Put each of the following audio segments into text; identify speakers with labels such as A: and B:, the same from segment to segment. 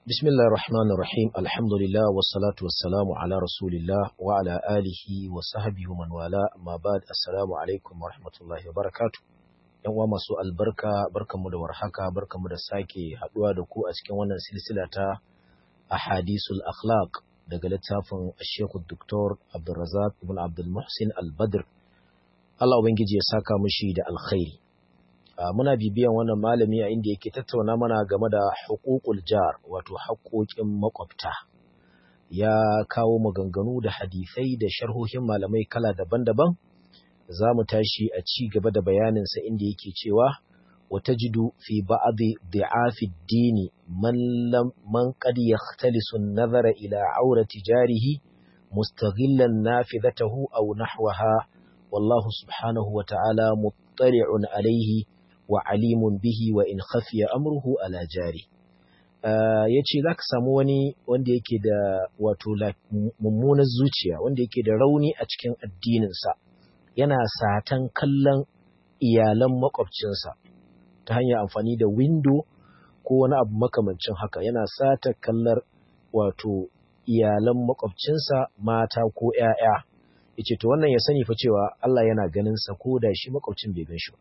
A: بسم الله الرحمن الرحيم الحمد لله والصلاة والسلام على رسول الله وعلى آله وصحبه ومن والاه ما بعد السلام عليكم ورحمة الله وبركاته yan uwa masu albarka barkanmu da warhaka barkanmu da sake haduwa da ku a cikin wannan silsila ta ahadisul akhlaq daga littafin Sheikh Dr. Abdulrazak ibn Abdul Muhsin Al-Badr Allah ubangiji ya saka mushi da alkhairi muna bibiyan wannan malami a inda yake tattauna mana game da hukukul jar wato haƙoƙin makwabta ya kawo maganganu da hadisai da sharhohin malamai kala daban-daban za mu tashi a ci gaba da bayaninsa inda yake cewa wata jidu fi ba'adi di'afi dini man lam man qad yakhtalisu an-nazara ila aurati jarihi mustaghillan nafidatahu aw nahwaha wallahu subhanahu wa ta'ala muttali'un alayhi wa alimun bihi wa in khafiya amruhu ala jari ya ce za ka samu wani wanda yake da wato mummunar zuciya wanda yake da rauni a cikin addininsa yana satan kallon iyalan makwabcinsa ta hanyar amfani da windo ko wani abu makamancin haka yana sata kallar wato iyalan makwabcinsa mata ko ‘ya'ya ya ce to wannan ya sani fa cewa Allah yana ganinsa ko da shi makwabcin bai gan shi ba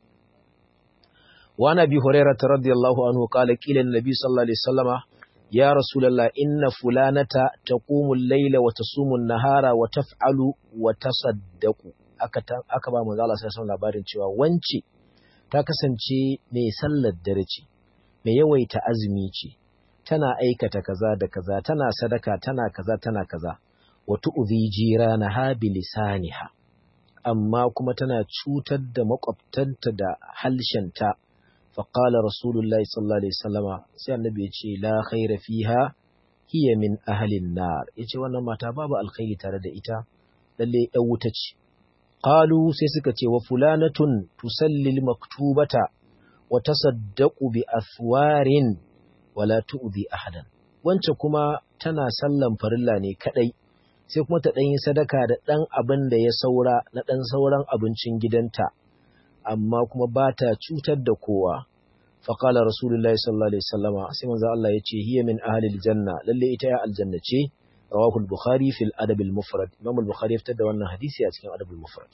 A: وعن أبي هريرة رضي الله عنه قال قيل النبي صلى الله عليه وسلم يا رسول الله إن فلانة تقوم الليل وتصوم النهار وتفعل وتصدق aka ba manzo Allah sai labarin cewa wance ta kasance mai sallar dare ce mai yawaita azumi ce tana aikata kaza da kaza tana sadaka tana kaza tana kaza wa tu'dhi jiranaha bilisaniha amma kuma tana cutar da makwabtanta da halshenta فقال رسول الله صلى الله عليه وسلم sai annabi yace la khaira fiha hiya min ahli an-nar yace wannan mata babu alkhairi tare da ita lalle ɗan wuta ce qalu sai suka ce wa fulanatun tusalli maktubata wa tasaddaqu bi athwarin wala tu'dhi ahadan wance kuma tana sallan farilla ne kadai sai kuma ta ɗan yi sadaka da ɗan abin da ya saura na ɗan sauran abincin gidanta amma kuma ba ta cutar da kowa faƙala rasulullahi sallallahu alaihi wasallama sai manzo Allah ya ce hiya min ahlil janna lalle ita ya aljanna ce rawahu al-bukhari fil adab al-mufrad imam al-bukhari ya fitar da wannan hadisi a cikin adab al-mufrad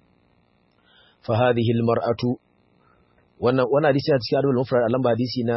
A: fa hadhihi al-mar'atu wannan wannan hadisi a cikin adab al-mufrad lamba hadisi na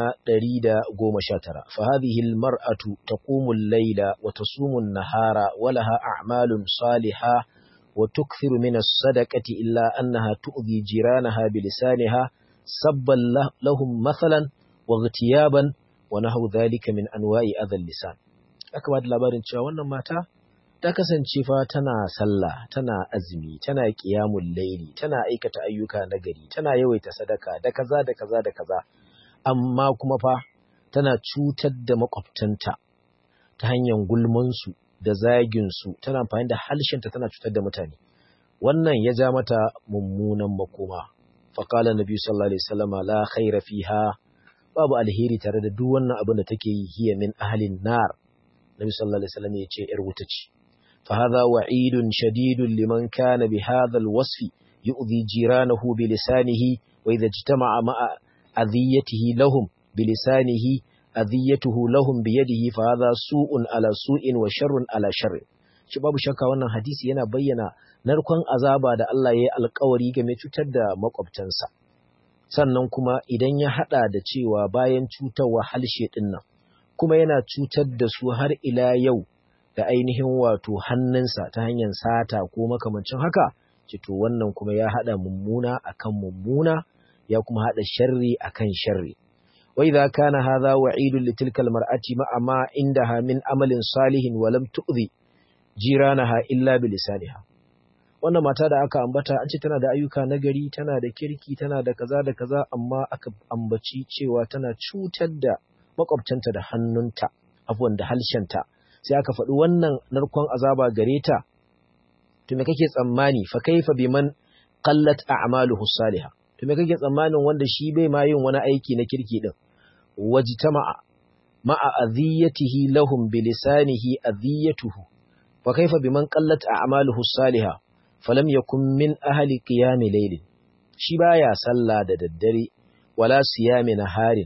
A: 119 fa hadhihi al-mar'atu taqumu al-layla wa tasumu an-nahara wa laha a'malun salihah وتكثر من الصدقة إلا أنها تؤذي جيرانها بلسانها سبا لهم مثلا واغتيابا ونحو ذلك من أنواع أذى اللسان aka ba da labarin cewa wannan mata ta kasance fa tana sallah tana azumi tana qiyamul laili tana aikata ayyuka na gari tana yawaita sadaka da kaza da kaza da kaza amma kuma fa tana cutar da makwabtanta ta hanyar gulmansu da zaginsu tana amfani da halshenta tana cutar da mutane wannan ya ja mata mummunan makoma faƙala nabi sallallahu alaihi wasallam la khaira fiha babu alheri tare da duk wannan abin da take yi hiya min ahlin nar nabi sallallahu alaihi wasallam ya ce yar wuta ce fa hadha wa'idun shadidun liman kana bi hadha alwasfi yu'dhi jiranahu bi lisanihi wa idha ijtama'a ma'a adhiyatihi lahum bi lisanihi adhiyatuhu lahum biyadihi fa hadha su'un ala su'in wa sharrun ala sharr shi babu shakka wannan hadisi yana bayyana narkon azaba da Allah ya yi alkawari game cutar da makwabtansa sannan kuma idan ya hada da cewa bayan cutarwa halshe din nan kuma yana cutar da su har ila yau da ainihin wato hannunsa ta hanyar sata ko makamancin haka to wannan kuma ya hada mummuna akan mummuna ya kuma hada sharri akan sharri وإذا كان هذا وعيد لتلك المرأة مع ما عندها من عمل صالح ولم تؤذي جيرانها إلا بلسانها wannan mata da aka ambata an ce tana da ayyuka nagari tana da kirki tana da kaza da kaza amma aka ambaci cewa tana cutar da makwabtanta da hannunta abuwan da halshenta sai aka faɗi wannan narkon azaba gare ta to me kake tsammani fa kaifa biman qallat a'maluhu salihah to me kake tsammanin wanda shi bai ma yin wani aiki na kirki din wajtama'a ma'a adhiyatihi lahum bilisanihi adhiyatuhu fa kaifa biman qallat a'maluhu salihah falam yakun min ahli qiyam layl shi baya sallah da daddare wala siyami naharin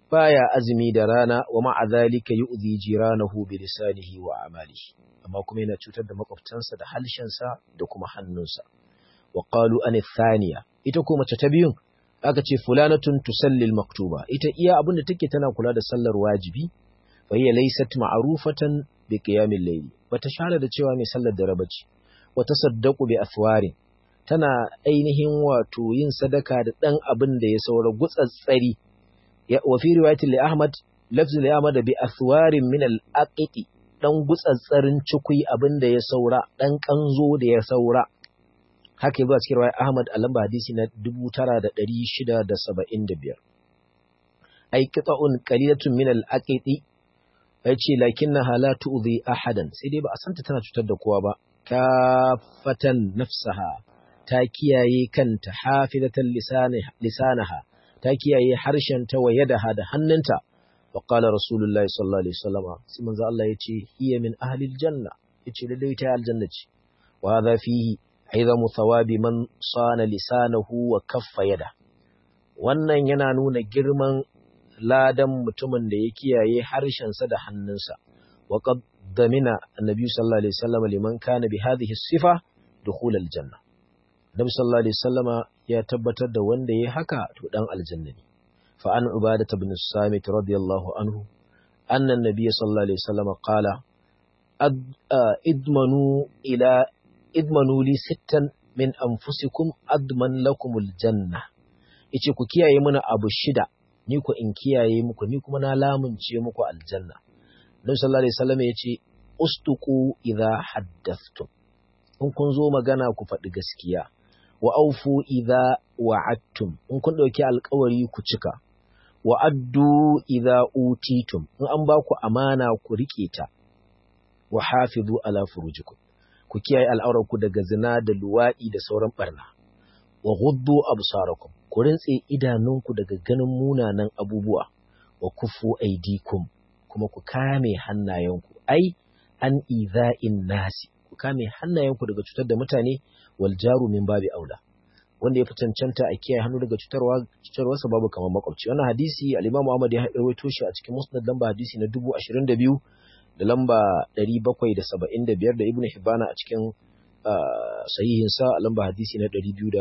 A: baya azumi da rana wa ma'a zalika yu'dhi jiranahu bi lisanihi wa amalihi amma kuma yana cutar da makwabtansa da halshensa da kuma hannunsa wa qalu an thaniya ita ko mace ta biyun aka ce fulanatun tusalli al-maktuba ita iya abin da take tana kula da sallar wajibi fa hiya laysat ma'rufatan bi qiyamil layl bata share da cewa mai sallar da rabaci wa tasaddaqu bi athwarin tana ainihin wato yin sadaka da dan abin da ya saura gutsatsari wa fi riwayatin li Ahmad lafzi li Ahmad bi athwarin min al-aqiqi dan gutsatsarin cikui abin da ya saura dan kanzo da ya saura haka yazo a cikin riwayar Ahmad a lamba hadisi na 9675 ay qita'un qalilatun min al-aqiqi yace lakinnaha la tu'dhi ahadan sai dai ba a santa tana cutar da kowa ba kafatan nafsaha ta kiyaye kanta hafizatan lisanaha ta kiyaye harshen ta wa yadaha da hannunta wa qala rasulullahi sallallahu alaihi wasallam sai manzo Allah yace hiya min ahli aljanna yace lalle ta aljanna ce wa hadha fihi aizamu thawabi man sana lisanahu wa kaffa yada wannan yana nuna girman ladan mutumin da ya kiyaye harshen sa da hannunsa wa qad damina annabi sallallahu alaihi wasallam liman kana bi hadhihi sifa dukhul aljanna Nabi sallallahu alaihi wasallama ya tabbatar da wanda yayi haka to dan aljanna ne. Fa an Ubadah ibn Samit radiyallahu anhu anna an-nabiy sallallahu alaihi wasallama qala idmanu ila idmanu li sittan min anfusikum adman lakumul janna. Yace ku kiyaye mana abu shida ni ku in kiyaye muku ni kuma na lamunce muku aljanna. Nabi sallallahu alaihi wasallama yace ustuqu idha haddathtum. In kun zo magana ku faɗi gaskiya. wa aufu idza wa'adtum in kun dauki alƙawari ku cika wa addu idza utitum in an ba ku amana ku rike ta wa hafizu ala furujikum ku kiyaye al'auranku daga zina da luwadi da sauran barna wa ghuddu absarakum ku rintse idanunku daga ganin munanan abubuwa wa kufu aidikum kuma ku kame hannayenku ai an idha'in nasi ku kame hannayenku daga cutar da mutane wal jaru min babi aula wanda ya fi cancanta a kiyaye hannu daga cutarwa cutarwarsa babu kamar makwabci wannan hadisi al-Imam Ahmad ya rawaito shi a cikin Musnad lamba hadisi na 22 da lamba 775 da Ibn Hibban a cikin sahihin sa lamba hadisi na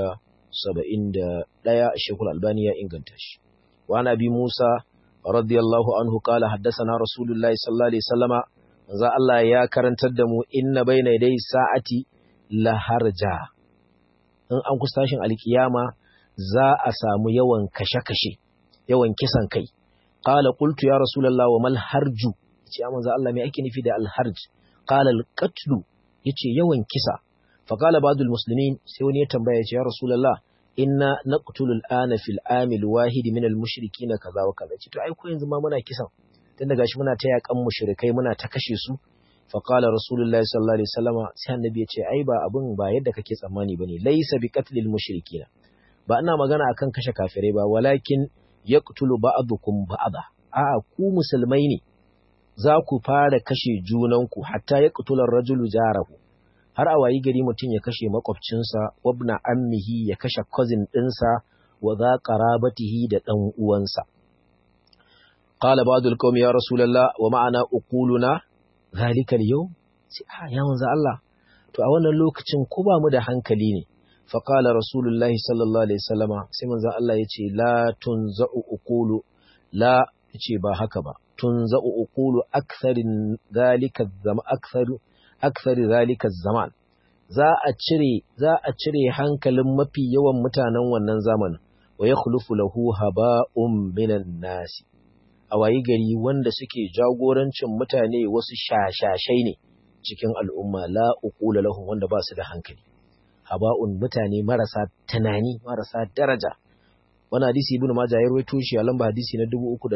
A: 271 Sheikhul Albani ya inganta shi wa Nabi Musa radiyallahu anhu qala haddathana Rasulullahi sallallahu alaihi wasallama manzo Allah ya karantar da mu inna bayna dai sa'ati laharja in an kusa tashin alkiyama za a samu yawan kashe-kashe yawan kisan kai qala qultu ya rasulullah wa mal harju yace amma za Allah me ake nufi da al harj qala al qatlu yace yawan kisa fa qala ba'dul muslimin sai wani ya tambaya yace ya rasulullah inna naqtulu al ana fil amil wahid min al mushrikina kaza wa kaza yace to ai ko yanzu ma muna kisan tunda gashi muna ta yakan mushrikai muna ta kashe su faƙala rasulullahi sallallahu alaihi wasallama sai annabi ya ce ai ba abin ba yadda kake tsammani bane laysa bi qatlil mushrikina ba ina magana akan kashe kafirai ba walakin yaqtulu ba'dukum ba'da a'a ku musulmai ne za ku fara kashe junanku hatta yaqtula ar-rajulu jarahu har a wayi gari mutum ya kashe makwabcinsa wabna ammihi ya kashe cousin ɗinsa wa za qarabatihi da ɗan uwansa qala ba'dul qaumi ya rasulullah wa ma'ana uquluna zalikal yau sai a ya manzo Allah to a wannan lokacin ko ba mu da hankali ne fa qala rasulullahi sallallahu alaihi wasallama sai manzo Allah yace la tunza'u uqulu la yace ba haka ba tunza'u uqulu aktharin zalika zama aktharu akthari zalika zaman za a cire za a cire hankalin mafi yawan mutanen wannan zamanin wa yakhlufu lahu haba'un minan nasi a wayi gari wanda suke jagorancin mutane wasu shashashai ne cikin al'umma la uqula lahum wanda ba su da hankali haba'un mutane marasa tunani marasa daraja wani hadisi ibnu majah ya rawaito shi a lamba hadisi na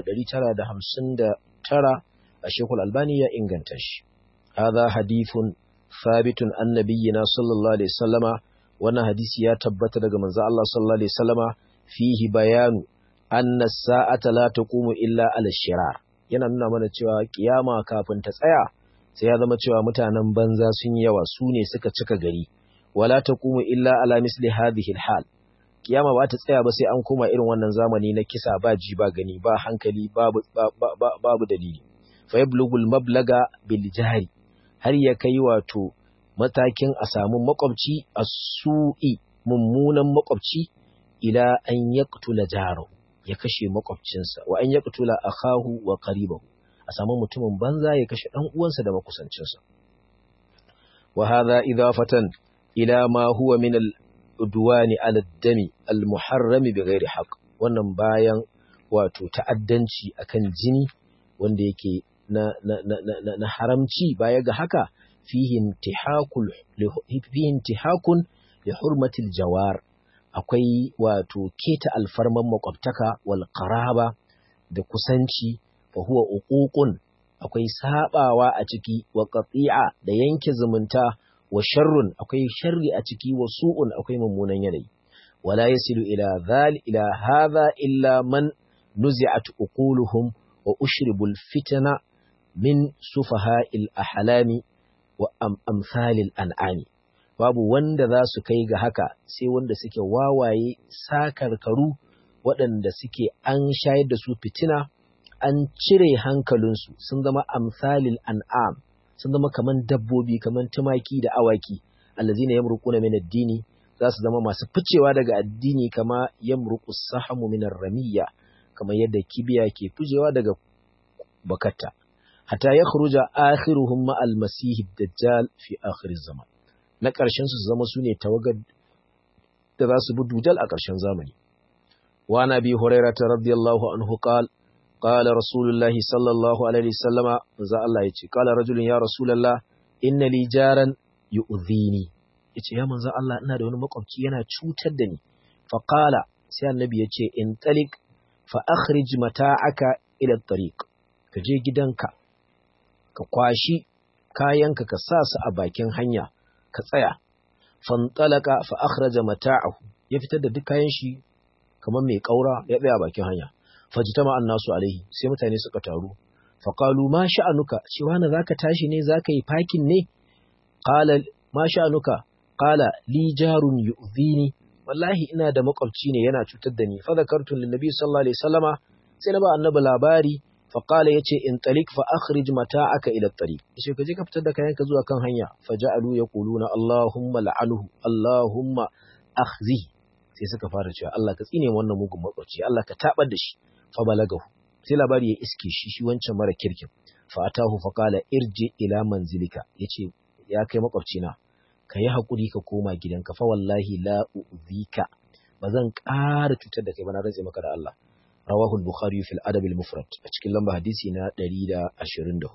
A: 3959 a shekul albani ya inganta shi hadha hadithun thabitun annabiyina sallallahu alaihi wasallama wannan hadisi ya tabbata daga manzo Allah sallallahu alaihi wasallama fihi bayanu anna sa'ata la taqumu illa ala shirar yana nuna mana cewa kiyama kafin ta tsaya sai ya zama cewa mutanen banza sun yi yawa su ne suka cika gari wala taqumu illa ala misli hadhihi alhal kiyama ba ta tsaya ba sai an koma irin wannan zamani na kisa ba ji ba gani ba hankali babu babu dalili fa yablugul mablaga bil jari har ya kai wato matakin a samu makwabci a su'i mummunan makwabci ila an yaqtula jarahu ya kashe makwabcinsa wa an yaqtula akahu wa qaribahu a samu mutumin banza ya kashe dan uwansa da makusancinsa wa hadha idafatan ila ma huwa min al udwani ala dami al muharrami bighairi haqq wannan bayan wato ta'addanci akan jini wanda yake na na na na haramci baya ga haka fihi intihakul fihi intihakun li hurmatil jawar akwai wato keta alfarman makwabtaka wal qaraba da kusanci fa huwa uququn akwai sabawa a ciki wa qati'a da yanke zumunta wa sharrun akwai sharri a ciki wa su'un akwai mummunan yanayi wala yasilu ila dhal ila hadha illa man nuzi'at uquluhum wa ushribul fitna min sufaha'il ahlami wa amsalil an'ami babu wanda za su kai ga haka sai wanda suke wawaye sakarkaru waɗanda suke an shayar da su fitina an cire hankalinsu sun zama amsalil an'am sun zama kaman dabbobi kaman tumaki da awaki allazina yamruquna min ad-dini za su zama masu ficewa daga addini kama yamruqu sahamu min ar-ramiyya kamar yadda kibiya ke ficewa daga bakatta hatta yakhruja akhiruhum ma al-masih ad-dajjal fi akhir zaman na ƙarshen su zama sune tawagar da za su bi dujal a ƙarshen zamani wa nabi hurairah radiyallahu anhu qala قال رسول الله صلى الله عليه وسلم za Allah yace qala rajulun ya rasulullah inna li jaran yu'dhini yace ya manzo Allah ina da wani makwabci yana cutar da ni fa qala sai annabi yace in talik fa akhrij mata'aka ila at-tariq ka je gidanka ka kwashi kayanka ka sa su a bakin hanya ka tsaya fantalaka fa akhraja mata'ahu ya fitar da duk kayan shi kamar mai kaura ya tsaya bakin hanya fajitama annasu alaihi sai mutane suka taru faqalu ma sha'anuka cewa na zaka tashi ne zaka yi parking ne qala ma sha'anuka qala li jarun yu'dhini wallahi ina da makwabci ne yana cutar da ni fa zakartu lin nabi sallallahu alaihi wasallama sai na ba annabi labari fa qala yace in talik fa akhrij mata'aka ila at-tariq yace ka je ka fitar da kayanka zuwa kan hanya fa ja'alu yaquluna allahumma la'anhu allahumma akhzihi sai suka fara cewa Allah ka tsine wannan mugun makwabci Allah ka tabar da shi fa balagahu sai labari ya iske shi shi wancan mara kirkin fa atahu fa qala irji ila manzilika yace ya kai makwabci na ka yi hakuri ka koma gidanka fa wallahi la u'zika bazan ƙara cutar da kai ba na rantse maka da Allah rawahu al-bukhari fil adab al-mufrad a cikin lamba hadisi na 124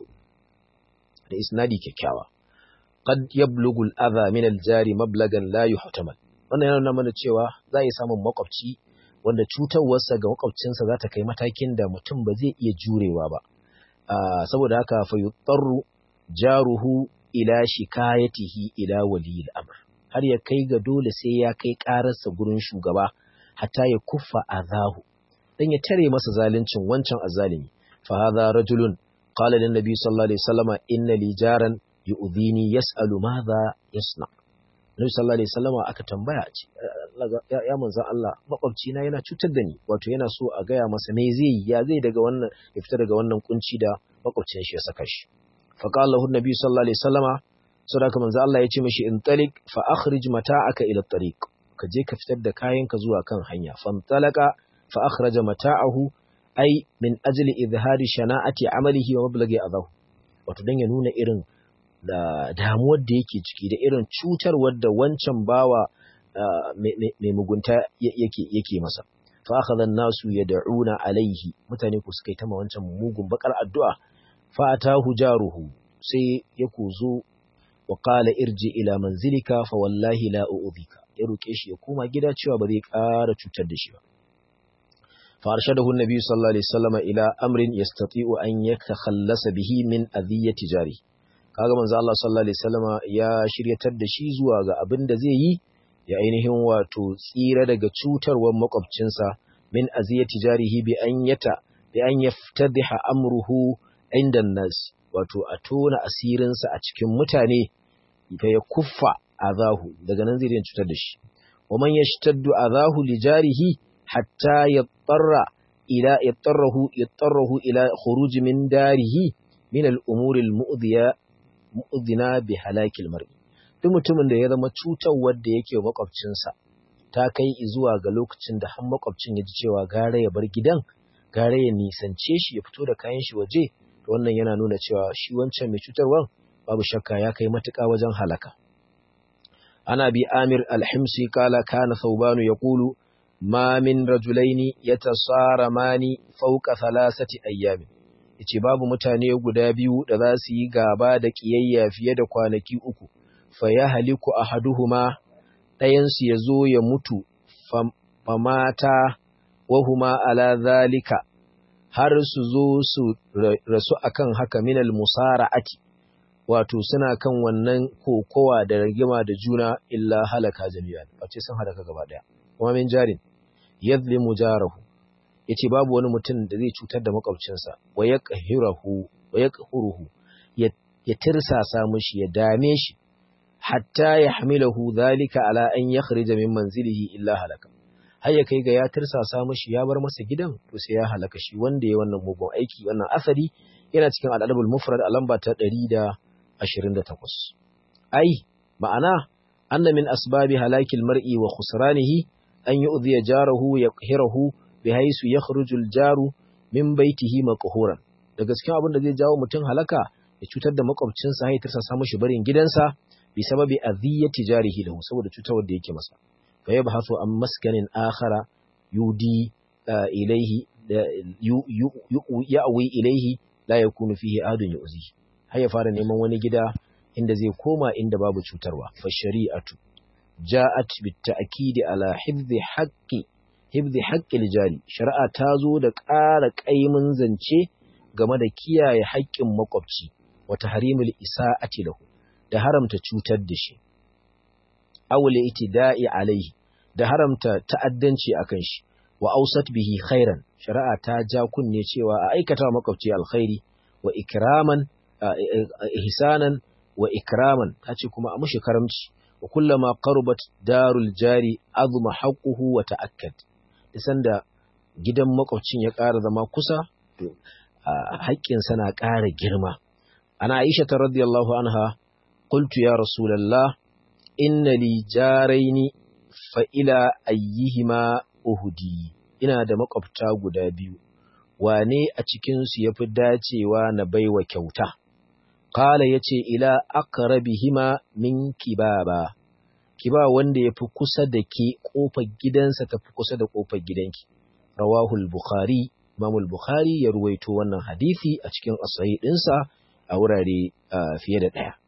A: da isnadi kyakkyawa qad yablughu al-adha min al-jari mablagan la yuhtamal wannan yana nuna mana cewa za a yi samun makwabci wanda cutarwarsa ga makwabcinsa za ta kai matakin da mutum ba zai iya jurewa ba saboda haka fa yutarru jaruhu ila shikayatihi ila waliyil amr har ya kai ga dole sai ya kai ƙararsa gurin shugaba hatta ya kuffa azahu dan ya tare masa zaluncin wancan azalimi fa hadha rajulun qala lin nabi sallallahu alaihi wasallama inna li jaran yu'dhini yas'alu madha yasna' Nabi sallallahu alaihi wasallama aka tambaya ce ya manzon Allah makwabci na yana cutar da ni wato yana so a gaya masa me zai yi ya zai daga wannan ya fita daga wannan kunci da makwabcin shi ya saka shi fa qala lahu nabi sallallahu alaihi wasallama sadaka manzon Allah ya ce mishi in talik fa akhrij mata'aka ila tariq ka je ka fitar da kayanka zuwa kan hanya fantalaka fa akhraja mata'ahu ai min ajli izhari shana'ati amalihi wa mablaghi adahu wato dan ya nuna irin da damuwar da yake ciki da irin cutarwar da wancan bawa mai mugunta yake masa fa akhadha an-nasu yad'una alayhi mutane ku suka yi ta wancan mugun bakar addu'a fa atahu jaruhu sai ya kuzo wa qala irji ila manzilika fa wallahi la u'dhika ya roke shi ya koma gida cewa ba zai ƙara cutar da shi ba fa arshadahu an-nabi sallallahu alaihi wasallam ila amrin yastati'u an yatakhallasa bihi min adhiyati jarihi kaga manzo Allah sallallahu alaihi wasallama ya shiryatar da shi zuwa ga abin da zai yi ya ainihin wato tsira daga cutarwar makwabcinsa min aziyati jarihi bi an yata bi an yaftadiha amruhu inda nas wato a tona asirinsa a cikin mutane fa ya kuffa azahu daga nan zai cutar da shi wa man yashtaddu adahu li jarihi hatta yattara ila yattarahu yattarahu ila khuruj min darihi min al-umuri al-mu'dhiya mu'dhina bi halakil mar'i duk mutumin da ya zama cutarwar da yake makwabcinsa ta kai zuwa ga lokacin da har makwabcin ya ji cewa gara ya bar gidan gara ya nisance shi ya fito da kayan shi waje to wannan yana nuna cewa shi wancan mai cutarwar babu shakka ya kai matuƙa wajen halaka ana bi amir alhimsi kala kana saubanu ya kulu ma min rajulaini yatasaramani fawqa thalathati ayyamin yace babu mutane guda biyu da za su yi gaba da kiyayya fiye da kwanaki uku fa ya haliku ahaduhuma ɗayansu ya zo ya mutu famata wahuma ala zalika har su zo su rasu akan haka minal musara'ati wato suna kan wannan kokowa da rigima da juna illa halaka jami'an wace sun halaka gaba daya kuma min jarin yadlimu jarahu yace babu wani mutum da zai cutar da makwabcinsa wa yaqhiruhu wa yaqhuruhu ya tirsasa mishi ya dame shi hatta ya hamilahu zalika ala an yakhrija min manzilihi illa halaka har ya kai ga ya tirsasa mishi ya bar masa gidan to sai ya halaka shi wanda ya wannan mugun aiki wannan asali yana cikin al-adabul mufrad a lamba ta 128 ai ma'ana anna min asbabi halakil mar'i wa khusranihi an yu'dhiya jarahu yaqhirahu bihaythu yakhruju al-jaru min baytihi maqhuran daga cikin abin da zai jawo mutum halaka ya cutar da makwabcinsa ya tirsasa mishi barin gidansa bi sababi adhiyati jarihi lahu saboda cutarwar da yake masa fa yabhathu an maskanin akhara yudi ilayhi ya'wi ilayhi la yakunu fihi adun yu'zi har ya fara neman wani gida inda zai koma inda babu cutarwa fa shari'atu ja'at bit ta'kidi ala hifdhi haqqi hifdhi haqqil jari shari'a ta zo da ƙara ƙaimin zance game da kiyaye haƙƙin makwabci wa tahrimul isa'ati lahu da haramta cutar da shi awle itida'i alaihi da haramta ta'addanci akan shi wa ausat bihi khairan shari'a ta ja kunne cewa a aikata wa makwabci alkhairi wa ikraman ihsanan wa ikraman tace kuma a mushi karamci wa kullama qarubat darul jari azma haqquhu wa ta'akkad isan da gidan makwabcin ya ƙara zama kusa to haƙƙinsa na ƙara girma ana aisha ta radiyallahu anha قلت يا رسول الله إن لي جارين فإلى أيهما أهدي ina da makwabta guda biyu wane a cikinsu ya fi dacewa na baiwa kyauta kala ya ce ila aqrabihima min kibaba kiba wanda ya fi kusa da ke ƙofar gidansa ta fi kusa da ƙofar gidanki rawahul bukhari imamul bukhari ya ruwaito wannan hadisi a cikin asahi ɗinsa a wurare fiye da ɗaya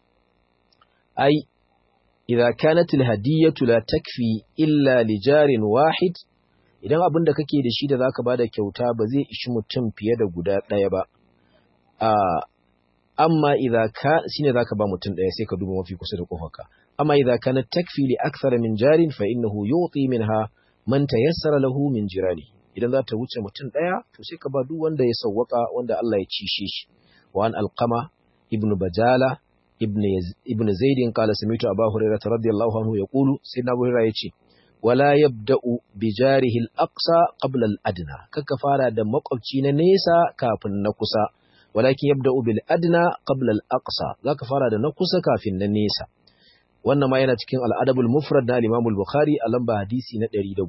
A: أي إذا كانت الهدية لا تكفي إلا لجار واحد idan abin da kake da shi da zaka bada kyauta ba zai ishi mutum fiye da guda ɗaya ba a amma idza ka shine zaka ba mutum ɗaya sai ka duba mafi kusa da kofarka amma idza kana takfi li akthar min jarin fa innahu yuti minha man tayassara lahu min jirani idan za ta wuce mutum ɗaya to sai ka ba duk wanda ya sawwaka wanda Allah ya cishe shi wa an alqama ibnu bajala ibn zaidin kala samitu abu hurairah radiyallahu anhu yaqulu sayyidina abu hurairah yace wala yabda'u bi jarihi al-aqsa qabla al-adna kaka fara da makwabci na nesa kafin na kusa walakin yabda'u bil adna qabla al-aqsa zaka fara da na kusa kafin na nesa wannan ma yana cikin al-adabul mufrad na al-imam al-bukhari a lamba hadisi na 110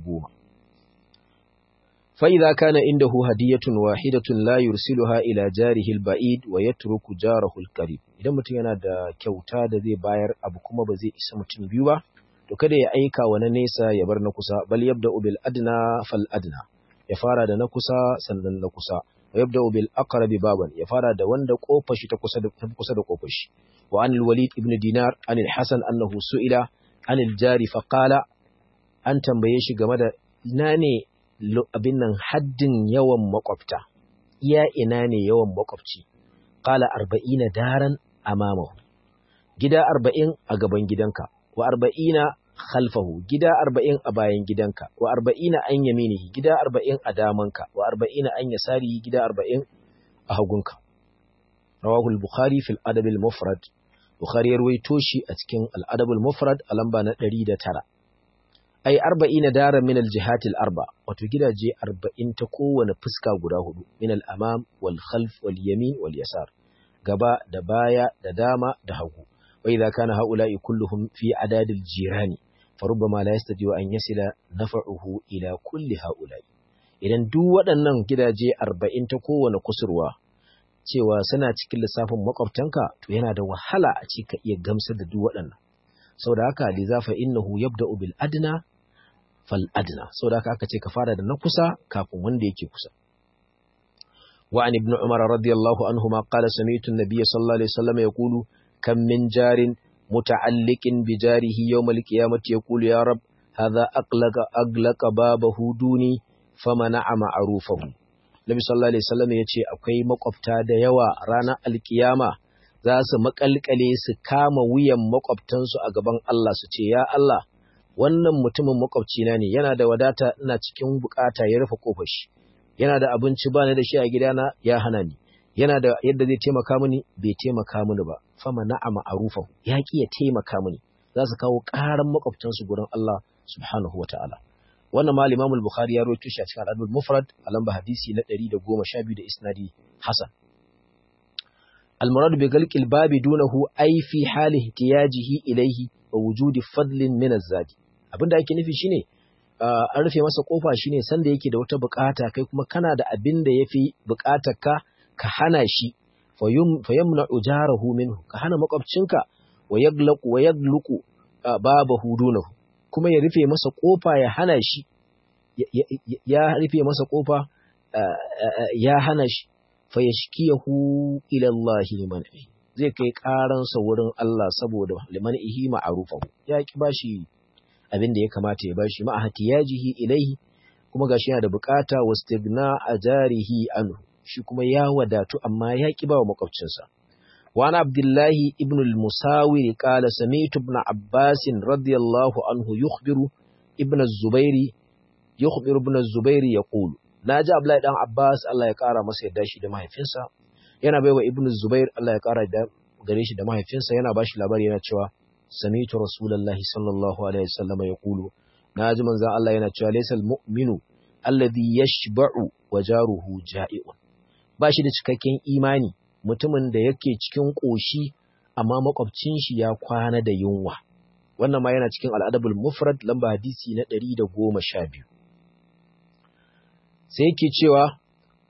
A: فإذا كان عنده هدية واحدة لا يرسلها إلى جاره البعيد ويترك جاره القريب idan mutum yana da kyauta da zai bayar abu kuma ba zai isa mutum biyu ba to kada ya aika wa na nesa ya bar na kusa bal yabda bil adna fal adna ya fara da na kusa sannan na kusa wa yabda bil aqrab baban ya fara da wanda kofar shi ta kusa da kusa da kofar shi wa anil walid ibn dinar anil hasan annahu su'ila anil jari fa qala an tambaye shi game da ina ne abin nan haddin yawan makwabta iya ina ne yawan makwabci qala arba'ina daran amamahu gida arba'in a gaban gidanka wa arba'ina khalfahu gida arba'in a bayan gidanka wa arba'ina an yaminihi gida arba'in a damanka wa arba'ina an yasarihi gida arba'in a hagunka rawahu al-bukhari fil adab al-mufrad bukhari ya ruwaito shi a cikin al-adab al-mufrad a lamba na 109 ai arba'ina daran min al-jihatil arba wato gidaje arba'in ta kowane fuska guda hudu min al-amam wal khalf wal yamin wal yasar gaba da baya da dama da hagu wa idza kana haula'i kulluhum fi adadil jirani farubbama la yastati'u an yasila naf'uhu ila kulli haula'i idan duk waɗannan gidaje arba'in ta kowane kusurwa cewa suna cikin lissafin makwabtanka to yana da wahala a ce ka iya gamsar da duk waɗannan saboda haka lizafa innahu yabda'u bil adna fal adna saboda haka aka ce ka fara da na kusa kafin wanda yake kusa wa an ibn umar radiyallahu anhuma qala sami'tu an-nabiy sallallahu alaihi wasallam yaqulu kam min jarin muta'alliqin bi jarihi yawm al-qiyamati yaqulu ya rab hadha aqlaqa aglaqa babahu duni famana'a ma'rufahu Nabi sallallahu alaihi wasallam yace akwai makwabta da yawa ranar alkiyama za su makalkale su kama wuyan makwabtansu a gaban Allah su ce ya Allah wannan mutumin makwabcina ne yana da wadata ina cikin bukata ya rufe kofar shi yana da abinci bani da shi a gidana ya hana ni yana da yadda zai taimaka mini bai taimaka mini ba fama na'ama arufa ya ki ya taimaka mini za su kawo karan makwabtansu gurin Allah subhanahu wataala wannan ma Imam al-Bukhari ya rawaito shi a cikin Al-Adab mufrad a lamba hadisi na 112 da isnadi hasan al-murad bi galqil babi dunahu ay fi hali ihtiyajihi ilayhi wa wujudi fadlin min az-zadi abinda ake nufi shine an rufe masa kofa shine sanda yake da wata bukata kai kuma kana da abin da yafi bukatar ka ka hana shi fayamna ujarahu minhu ka hana makwabcinka wa yaglaqu wa yagluqu babahu dunahu kuma ya rufe masa kofa ya hana shi ya rufe masa kofa ya hana shi fa yashkiyahu ila Allah liman zai kai karansa wurin Allah saboda liman ihi ma'rufahu ya ki bashi abin da ya kamata ya bashi ma hatiyajihi ilaihi kuma gashi yana da bukata wastigna ajarihi anhu shi kuma ya wadatu amma ya ki bawa makwabcinsa وعن عبد الله ابن المساور قال سمعت ابن عباس رضي الله عنه يخبر ابن الزبير يخبر ابن الزبير يقول ناجى عبد الله بن عباس الله ya kara masa yadda shi da mahaifinsa yana baiwa ibn Zubair Allah ya kara da gare shi da mahaifinsa yana bashi labari yana cewa sami'tu rasulullahi sallallahu alaihi wasallam yaqulu naji manzon Allah yana cewa laysal mu'minu alladhi yashba'u wa jaruhu ja'i'un bashi da cikakken imani mutumin da yake cikin ƙoshi amma makwabcin shi ya kwana da yunwa wannan ma yana cikin al'adabul mufrad lamba hadisi na ɗari da goma sha biyu sai yake cewa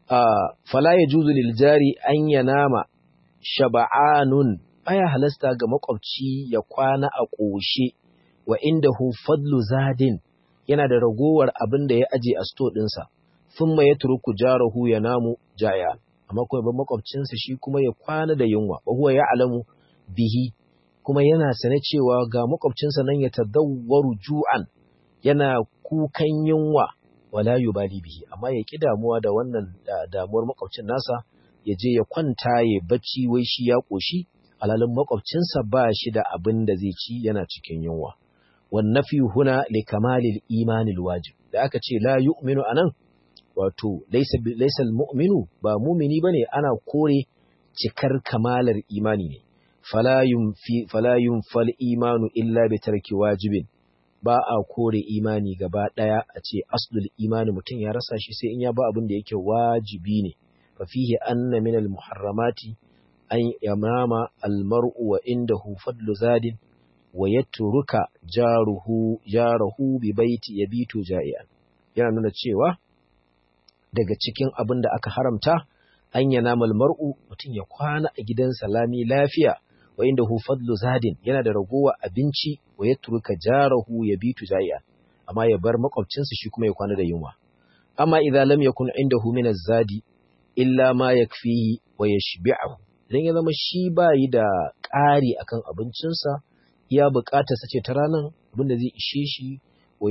A: fala ya juzu lil jari an ya nama shaba'anun baya halasta ga makwabci ya kwana a ƙoshe wa inda hu fadlu zadin yana da ragowar abin da ya aje a sto ɗinsa sun ma ya turuku jarahu ya namu jaya amma kuma ban makwabcinsa shi kuma ya kwana da yunwa wa huwa ya'lamu bihi kuma yana sane cewa ga makwabcinsa nan ya tadawwaru ju'an yana kukan yunwa wala yubali bihi amma ya ki damuwa da wannan damuwar makwabcin nasa ya je ya kwanta ya bacci wai shi ya koshi alalin makwabcinsa ba shi da abin da zai ci yana cikin yunwa wan nafi huna li kamalil imanil wajib da aka ce la yu'minu anan wato laisa mu'minu ba mumini bane ana kore cikar kamalar imani ne fala yunfi fala yunfal imanu illa bi tarki wajibin ba a kore imani gaba daya a ce aslul imani mutum ya rasa shi sai in ya ba abin da yake wajibi ne fa fihi anna min al muharramati an yamama al mar'u wa indahu fadlu zadin wa yatruka jaruhu jaruhu bi baiti yabitu ja'ian yana nuna cewa daga cikin abin da aka haramta an yana mar'u mutum ya kwana a gidan salami lafiya wa inda hu fadlu zadin yana da ragowa abinci wa ya turuka jarahu ya bitu jai'a amma ya bar makwabcinsa shi kuma ya kwana da yunwa amma idan lam yakun indahu min az-zadi illa ma yakfihi wa yashbi'uhu idan ya zama shi bayi da ƙari akan abincinsa ya buƙatar sace ta ranan abinda zai ishe shi wa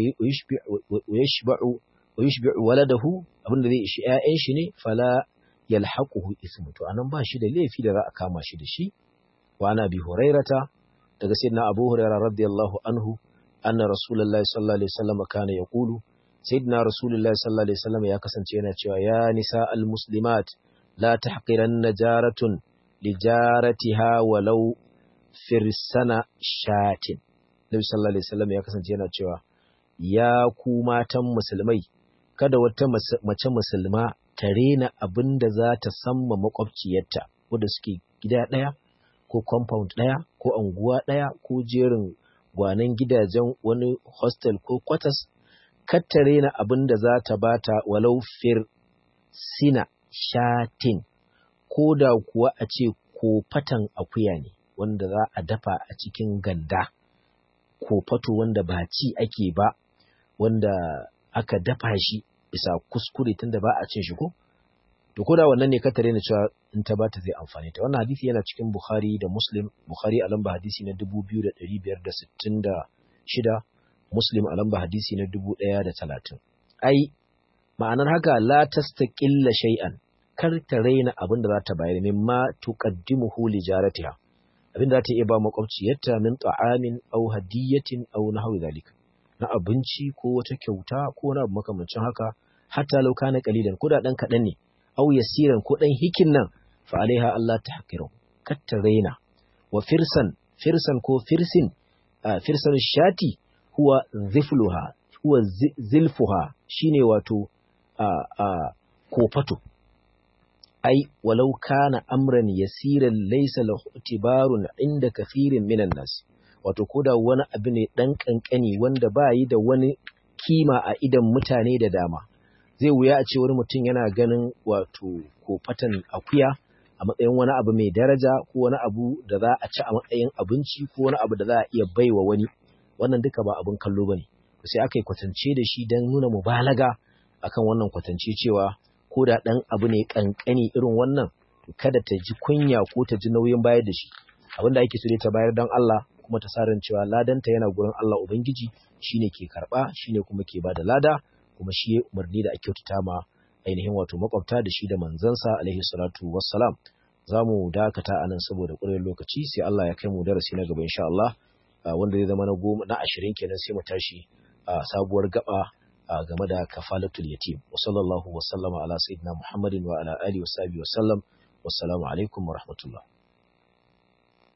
A: yashba'u wa yushbi'u waladahu abinda zai ishi ƴaƴan shi ne fala yalhaquhu ismu to anan ba shi da laifi da za a kama shi da shi wa ana bi hurairata daga sayyidina abu hurairah radiyallahu anhu anna rasulullahi sallallahu alaihi wasallam kana yaqulu sayyidina rasulullahi sallallahu alaihi wasallam ya kasance yana cewa ya nisa almuslimat la tahqiranna jaratun lijaratiha walau firsana shatin nabi sallallahu alaihi wasallam ya kasance yana cewa ya ku matan musulmai kada wata mace musulma ta rena abin da za ta samma makwabciyarta wadda suke gida ɗaya ko compound ɗaya ko anguwa ɗaya ko jerin gwanan gidajen wani hostel ko quarters kar ta rena abin da za ta bata walau fir sina shatin ko da kuwa a ce ko fatan akuya ne wanda za a dafa a cikin ganda ko fato wanda ba ci ake ba wanda aka dafa shi bisa kuskure tunda ba a cin shi ko to ko da wannan ne ka tare ni cewa in ta bata zai amfane ta wannan hadisi yana cikin Bukhari da Muslim Bukhari a lamba hadisi na 2566 Muslim a lamba hadisi na 1030 ai ma'anar haka la tastaqilla shay'an kar ta raina abin da za ta bayar mimma tuqaddimuhu li jaratiha abin da za ta iya ba makwabciyarta min ta'amin aw hadiyatin aw nahwi zalika na abinci ko wata kyauta ko wani abu makamancin haka hatta law kana qalilan ko da dan kadan ne aw yasiran ko dan hikin nan fa alaiha Allah tahqiru kar ta raina wa firsan firsan ko firsin firsan shati huwa zifluha huwa zilfuha shine wato kofato ai walau kana amran yasiran laysa lahu itibarun inda kathirin minan nas wato koda wani abu ne dan kankani wanda ba yi da wani kima a idan mutane da dama zai wuya a ce wani mutum yana ganin wato kofatan akuya a matsayin wani abu mai daraja ko wani abu da za a ci a matsayin abinci ko wani abu da za a iya baiwa wani wannan duka ba abin kallo bane sai aka yi kwatance da shi don nuna mubalaga akan wannan kwatance cewa ko da ɗan abu ne ƙanƙani irin wannan kada ta ji kunya ko ta ji nauyin bayar da shi abin da ake so dai ta bayar don Allah kuma ta sarin cewa ladanta yana gurin Allah Ubangiji shine ke karɓa shine kuma ke bada lada kuma shi ya umarni da a kyautata ma ainihin wato makwabta da shi da manzansa alaihi salatu wassalam za mu dakata a nan saboda ƙurar lokaci sai Allah ya kai mu darasi na gaba insha Allah wanda zai zama na goma na ashirin kenan sai mu tashi a sabuwar gaba game da kafalatul yatim wa sallallahu wa sallama ala sayyidina muhammadin wa ala alihi wa sahbihi wa sallam wassalamu alaikum wa rahmatullah